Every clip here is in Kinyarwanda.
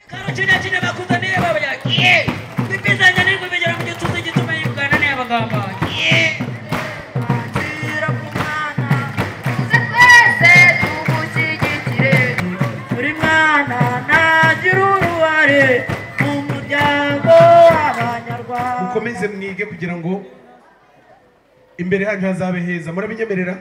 kino kino bakuza niyo babya ye bipizanya nirwo bigera mu gituza gituma yibwana niyo abagamba ye gira ku mwana Tuze twese tumushyigikire buri mwana nagira uruhare mu muryango w'abanyarwanda mukomeze mwige kugira ngo imbere hanyu hazabe heza murabinyemerera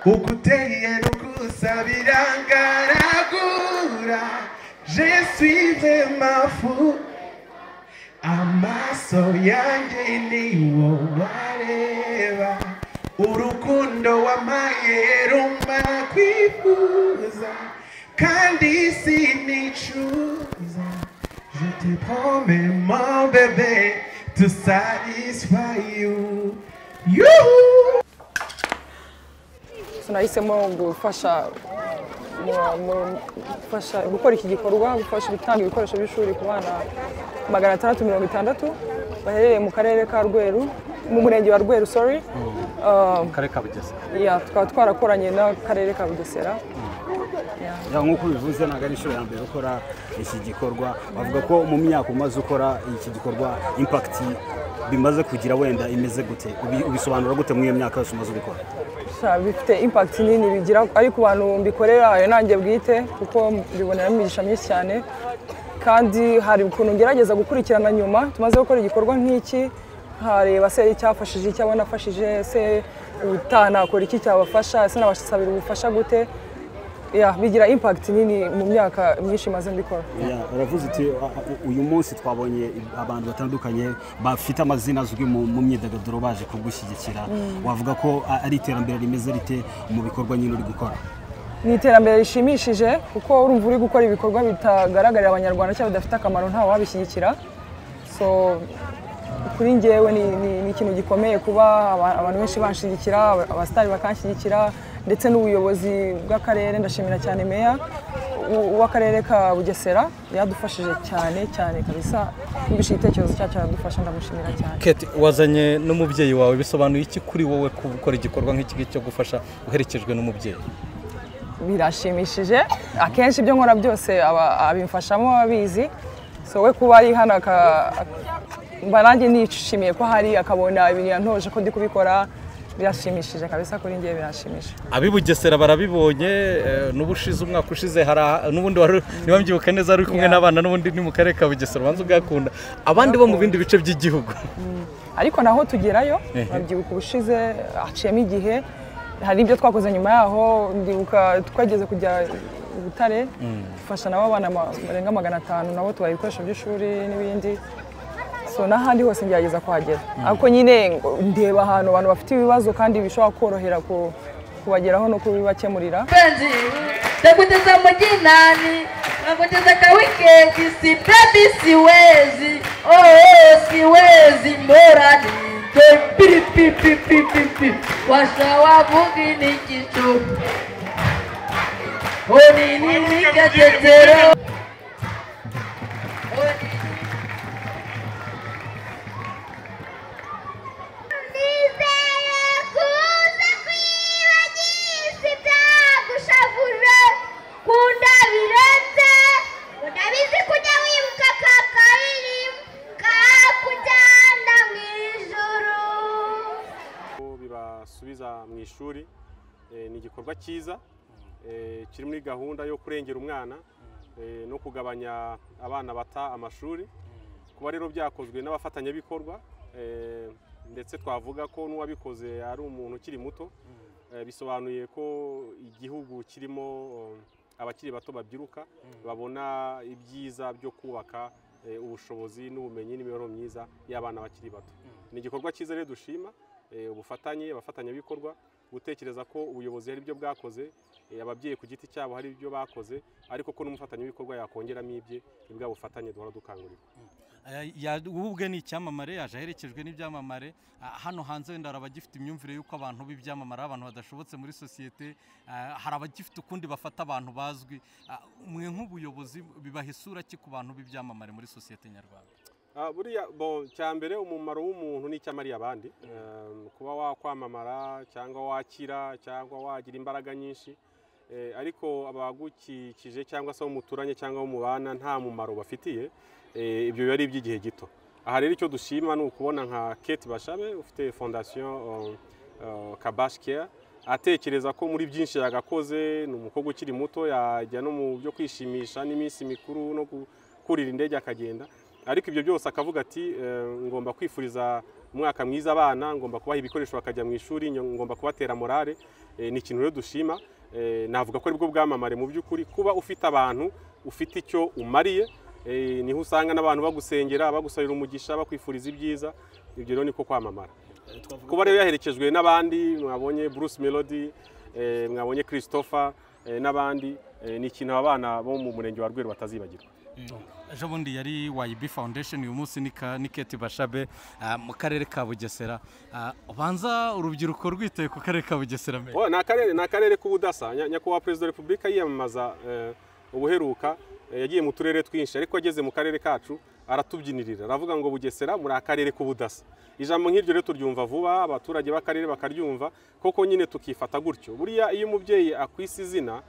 uko uteye nukusabira ngaragura je suis vraiment fou amaso yanjye niwo wareba urukundo wamaye rumara kwifuza kandi sinicuza je te promets mon bébé to satisfy you Yuhu! So nahisemo gufasha mu- mu- gufasha gukora iki gikorwa gufasha gutanga ibikoresho by'ishuri ku bana magana atandatu mirongo itandatu baherereye mu karere ka rweru mu murenge wa rweru sorry Um, karere ka bugesera yeah, tukaba twarakoranye n'akarere ka bugesera Ya, nk'uko ubivuze ntabwo ari inshuro ya mbere ukora iki gikorwa bavuga ko mu myaka umaze ukora iki gikorwa impakiti bimaze kugira wenda imeze gute Ubi- ubisobanura gute muri iyo myaka yose umaze ubikora Sha, bifite impact nini bigira ari ku bantu mbikorera ayo nanjye bwite kuko mbiboneramo imigisha myinshi cyane kandi hari ukuntu ngerageza gukurikirana nyuma tumaze gukora igikorwa nk'iki nkareba se icyafashije icyabo nafashije se utaha nakora iki cyabafasha ese nabasabira ubufasha gute Ya, bigira impact nini mu myaka myinshi maze mbikora Ya, uravuze uti "Ah, ah, uyu munsi twabonye abantu batandukanye bafite amazina azwi mu mu myidagaduro baje kugushyigikira wavuga ko a- ari iterambere rimeze rite mu bikorwa nyine uri gukora ni iterambere rishimishije kuko urumva uri gukora ibikorwa bitagaragarira abanyarwanda cyangwa bidafite akamaro nta wabishyigikira so kuri njyewe ni, ni, ni ikintu gikomeye kuba aba- abantu benshi banshyigikira aba- abasitari bakanshyigikira ndetse n'ubuyobozi bw'akarere ndashimira cyane meya w- w'akarere ka bugesera yadufashije cyane cyane kabisa yumvise igitekerezo cyacu aradufasha ndamushimira cyane kate wazanye n'umubyeyi wawe bisobanuye iki kuri wowe ku- gukora igikorwa nk'iki ngiki cyo gufasha uherekejwe n'umubyeyi birashimishije akenshi ibyo nkora byose aba- abimfashamo abizi so we kuba ari hano aka- mba nanjye nishimiye ko hari akabona ibintu yantoje ko ndi kubikora birashimishije kabisa kuri njye birashimishije ab'i bugesera barabibonye eh, n'ubushize umwaka ushize hari aha- n'ubundi wari niba mbyibuka neza ari kumwe Yeah. n'abana n'ubundi ni mu karere ka bugesera ubanza ugakunda abandi bo mu bindi bice by'igihugu ariko naho tugerayo Ehe. babyibuka ubushize haciyemo igihe hari ibyo twakoze nyuma yaho ndibuka twageze kujya i butare dufasha nabo abana ma- barenga magana atanu nabo tubaha ibikoresho by'ishuri n'ibindi so n'ahandi hose ngerageza kuhagera ariko nyine ngo ndeba ahantu abantu bafite ibibazo kandi bishobora korohera ku- kubageraho no kubibakemurira mpenzi ndakuteza mujinani nakuteza kawiketi si bebi siwezi oo siwezi morani pipipipipipi washawavugi ni kitu onini nikacetero Nizeye kuza kwibagirisa ibyagushavuje kunda biretse utabizi kujya wibuka ka karirimbo kakujyana mu ijuru ko bibasubiza mu ishuri Eh, ni igikorwa cyiza eh, kiri muri gahunda yo kurengera umwana eh, no kugabanya abana bata amashuri kuba rero byakozwe n'abafatanyabikorwa eh, ndetse twavuga ko n'uwabikoze ari umuntu ukiri muto Eh, bisobanuye ko igihugu kirimo eh, abakiri bato babyiruka babona ibyiza byo kubaka eh, ubushobozi n'ubumenyi n'imibereho myiza y'abana bakiri bato ni igikorwa cyiza rero dushima eh, ubufatanye abafatanyabikorwa gutekereza ko ubuyobozi hari ibyo bwakoze eh, ababyeyi ku giti cyabo hari ibyo bakoze ariko ko n'umufatanyabikorwa yakongeramo ibye ni bwa bufatanye duhora dukangurira ubu ubwe ni icyamamare yaje aherekejwe n'ibyamamare Ah, hano hanze wenda hari abagifite imyumvire y'uko abantu b'ibyamamare ari abantu badashobotse muri sosiyete Ah, hari abagifite ukundi bafata abantu bazwi Ah, mwe nk'ubuyobozi bibaha isura ki ku bantu b'ibyamamare muri sosiyete nyarwanda Ah, buriya bo cyambere umumaro w'umuntu ni icyamariye abandi Eh, kuba wakwamamara cyangwa wakira cyangwa wagira imbaraga nyinshi Eh, ariko abagukikije cyangwa se abo muturanye cyangwa abo mubana nta mumaro bafitiye eh, ibyo biba ari iby'igihe gito aha rero icyo dushima ni ukubona nka kate bashabe ufite fondasiyo eh, eh, kabashi keya atekereza ko muri byinshi yagakoze ni umukobwa ukiri muto yajya no mu byo kwishimisha n'iminsi mikuru no gukurira indege akagenda ariko ibyo byose akavuga ati eh, ngomba kwifuriza umwaka mwiza abana ngomba kubaha ibikoresho bakajya mu ishuri ngomba kubatera morale Eh, ni ikintu rero dushima Eh, navuga ko aribwo bwamamare mu by'ukuri kuba ufite abantu ufite icyo umariye eh, niho usanga n'abantu bagusengera bagusabira umugisha bakwifuriza ibyiza ibyo rero niko kwamamara kuba rero yaherekejwe n'abandi mwabonye Bruce Melody eh, mwabonye Christopher eh, n'abandi eh, ni ikintu abana bo mu murenge wa Rweru batazibagirwa ejo bundi yari wayibi foundation uyu munsi ni ka- ni keti bashabe ah, mu karere ka bugesera Ah, ubanza urubyiruko rwitaye ku karere ka bugesera mbere Oh, ni akarere ni akarere k'ubudasa Nya- nyakubahwa perezida wa repubulika yiyamamaza eh, ubuheruka eh, yagiye mu turere twinshi ariko ageze mu karere kacu aratubyinirira aravuga ngo bugesera muri akarere k'ubudasa ijambo nk'iryo rero turyumva vuba abaturage b'akarere bakaryumva koko nyine tukifata gutyo buriya iyo umubyeyi akwise izina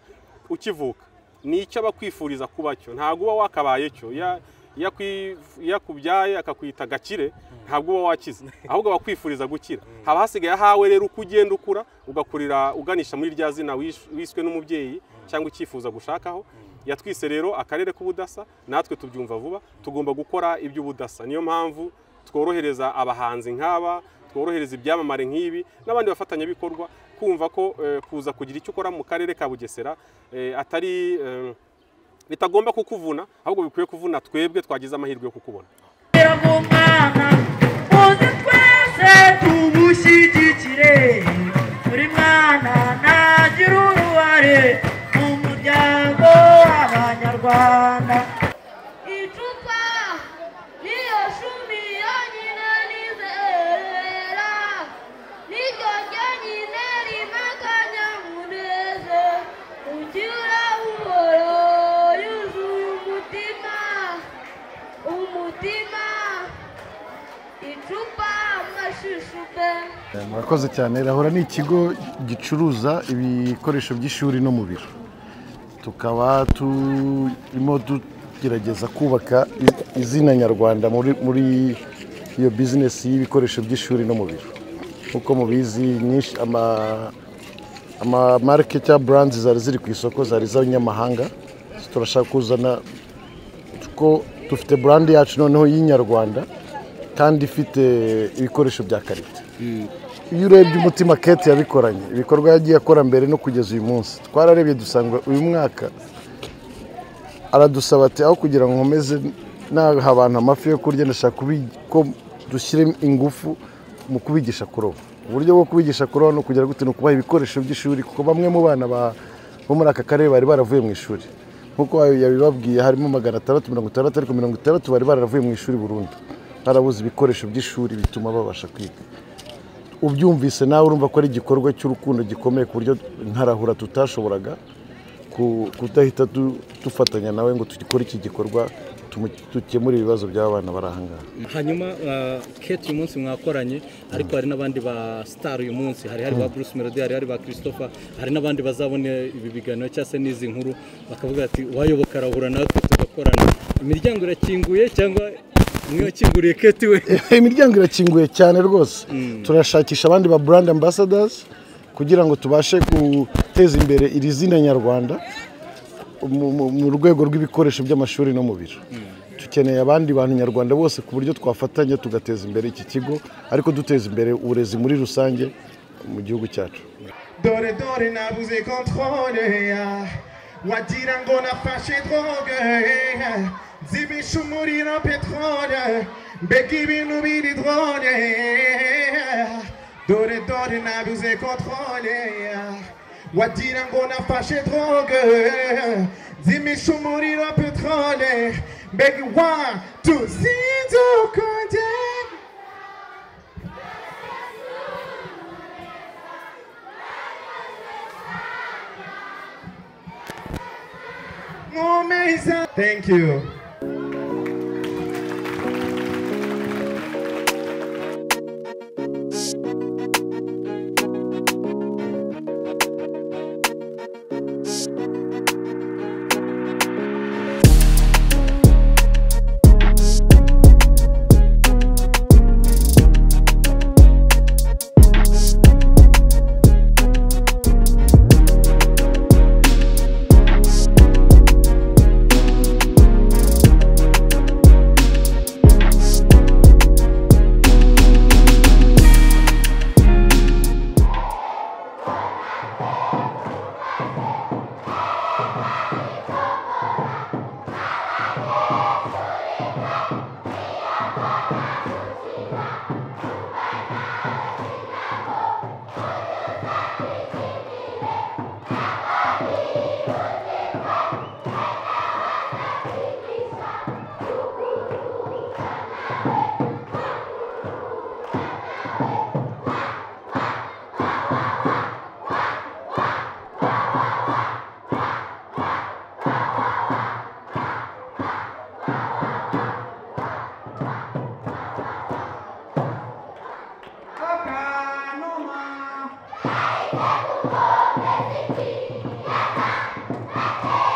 ukivuka ni icyo aba akwifuriza kuba cyo ntabwo uba wakabaye cyo Ya- iyo akwi- iyo akubyaye akakwita gakire ntabwo uba wakize ahubwo aba akwifuriza gukira haba hasigaye ahawe rero uko ugenda ukura ugakurira uganisha muri rya zina wish- wiswe n'umubyeyi cyangwa icyifuza gushakaho yatwise rero akarere k'ubudasa natwe tubyumva vuba tugomba gukora iby'ubudasa niyo mpamvu tworohereza abahanzi nk'aba tworohereza ibyamamare nk'ibi n'abandi bafatanyabikorwa kumva ko eh, kuza kugira icyo ukora mu karere ka bugesera eh, atari eh, bitagomba kukuvuna ahubwo bikwiye kuvuna twebwe twagize amahirwe yo kukubona umwana muze twese tumushyigikire buri mwana ntagira uruhare mu muryango w'abanyarwanda icupa niyo shumi yonyine nizera niryo ryonyine rimakanya muneze ugira buhoro yuzuye umutima umutima icupa amashishupe murakoze cyane rahora ni ikigo gicuruza ibikoresho by'ishuri no mu biro tukaba turimo tugerageza kubaka i- izina nyarwanda muri muri iyo bizinesi y'ibikoresho by'ishuri no mu biro nk'uko mubizi nyinshi ama- amamarike cyangwa burandi zari ziri ku isoko zari iz'abanyamahanga turashaka kuzana ko dufite burandi yacu noneho y'inyarwanda kandi ifite ibikoresho bya karite iyo urebye umutima kate yabikoranye ibikorwa yagiye akora mbere no kugeza uyu munsi twararebye dusanga uyu mwaka aradusaba ati aho kugira ngo nkomeze naha abantu amafi yo kurya ndashaka kubi- ko dushyire ingufu mu kubigisha kuroba uburyo bwo kubigisha kuroba ni ukugira gute ni ukubaha ibikoresho by'ishuri kuko bamwe mu bana ba- bo muri aka karere bari baravuye mu ishuri nk'uko yabibabwiye harimo magana atandatu mirongo itandatu ariko mirongo itandatu bari baravuye mu ishuri burundu barabuze ibikoresho by'ishuri bituma babasha kwiga ubyumvise nawe urumva ko ari igikorwa cy'urukundo gikomeye ku buryo ntarahura tutashoboraga ku- kudahita du- dufatanya nawe ngo dukore iki gikorwa tumu- dukemure ibibazo by'abana bari ahangaha hanyuma kate uyu munsi mwakoranye ariko hari n'abandi ba star uyu munsi hari hari ba bruce melody hari hari ba christopher hari n'abandi bazabona ibi biganiro cyangwa se n'izi nkuru bakavuga ati uwayoboka arahura natwe tugakorana imiryango irakinguye cyangwa niyo yakinguriye kate we imiryango irakinguye cyane rwose turashakisha abandi ba brand ambassadors kugira ngo tubashe guteza imbere iri zina nyarwanda mu- mu- mu rwego rw'ibikoresho by'amashuri no mu biro dukeneye abandi bantu nyarwanda bose ku buryo twafatanya tugateza imbere iki kigo ariko duteza imbere uburezi muri rusange mu gihugu cyacu dore dore nabuze controle ya wagira ngo nafashe droge zibisha umuriro petrole mbega ibintu biri drone dore dore nabuze controle ya wagira ngo nafashe droge zimisha umuriro petrole mbega one two zinzo kongera Amazing. Thank you. Rwanda